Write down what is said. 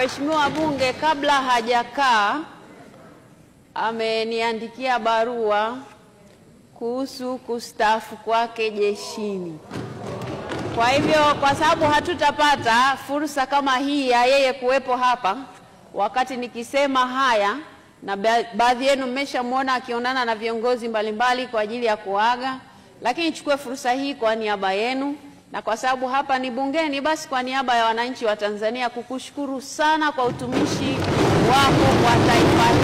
Mheshimiwa wabunge, kabla hajakaa ameniandikia barua kuhusu kustaafu kwake jeshini. Kwa hivyo, kwa sababu hatutapata fursa kama hii ya yeye kuwepo hapa wakati nikisema haya, na ba- baadhi yenu mmeshamwona akionana na viongozi mbalimbali kwa ajili ya kuaga, lakini nichukue fursa hii kwa niaba yenu na kwa sababu hapa ni bungeni, basi kwa niaba ya wananchi wa Tanzania kukushukuru sana kwa utumishi wako kwa taifa